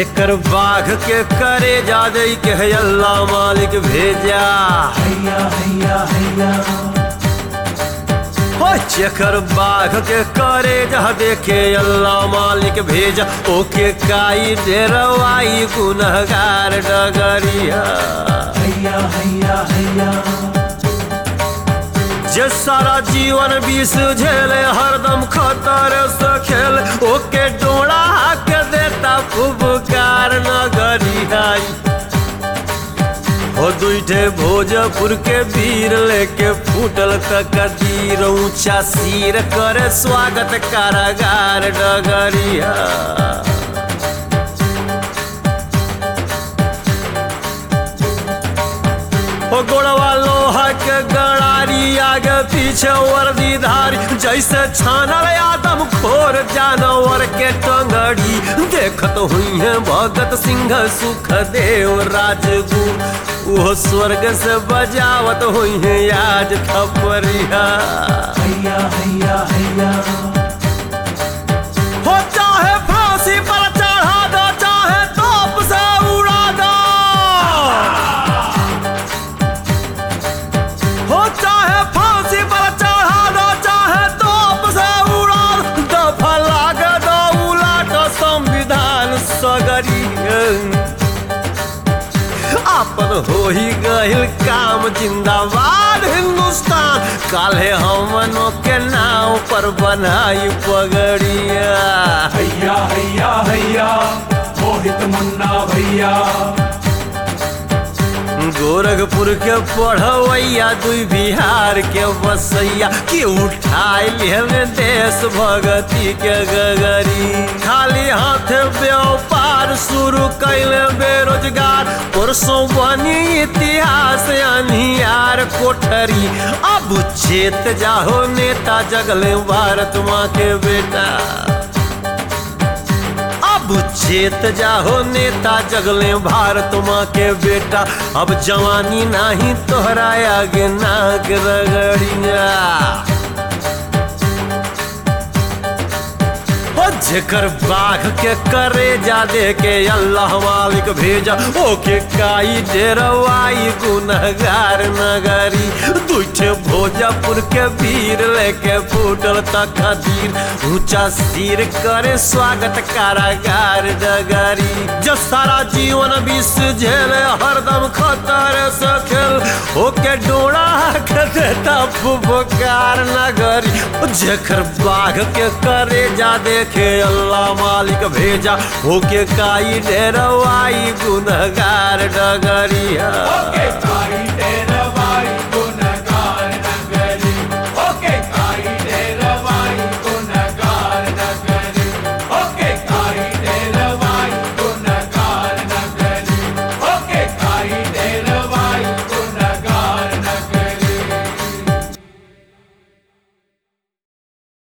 जेकर बाघ के करे जा दे के है अल्लाह मालिक भेजा हैया हैया हैया हो जेकर बाघ के करे जा देखे अल्लाह मालिक भेजा ओके काई डेरवाई गुनहगार डगरिया हैया हैया हैया जे सारा जीवन विष झेले हरदम खतर से खेल ओके डोड़ा के देता फुबकार नगरियाई हो दुईठे भोजपुर के वीर लेके फूटल कदीर ऊंचा सिर करे स्वागत कारागार डगरिया ओ गोड़वा लोहा के गड़ारी आगे पीछे वर्दी धारी जैसे छानल आदम खोर जानवर के टंगड़ी देखत हुई है भगत सिंह सुख देव राजगुरु वो स्वर्ग से बजावत हुई है आज थपरिया हैया हैया हैया हो चाहे फांसी पर चढ़ा दो चाहे तोप से उड़ा दो हो चाहे फांसी पर चढ़ा दो चाहे तोप से उड़ा दो दफा लाग दो उलाट संविधान सगरी आपन हो ही गहिल काम जिंदाबाद हिंदुस्तान काले हमनों के नाव पर बनाई पगड़िया हैया हैया हैया मोहित मुन्ना भैया गोरखपुर के पढ़वैया दुई बिहार के बसैया के उठाए लिहले देश भगती के गगरी खाली हाथ व्यापार शुरू कैले बेरोजगार परसों बनी इतिहास अनियार कोठरी अब चेत जाहो नेता जगले भारत माँ के बेटा अब चेत जाहो नेता जगले भारत माँ के बेटा अब जवानी नाही तोहरा आगे नाग रगड़िया ओ जेकर बाघ के करे जा दे के अल्लाह मालिक भेजा ओके काई डेरवाई गुनहगार नगरी दुठे भोजपुर के वीर लेके फूटल तकदीर ऊंचा सिर करे स्वागत कारागार डगरी जो सारा जीवन विष झेले हरदम खतर से खेल ओके डोड़ा के देता फुबकार नगरी जेकर बाघ के करे जा देखे अल्लाह मालिक भेजा होके काई डेरवाई गुनहगार डगरिया ओके काई तेरा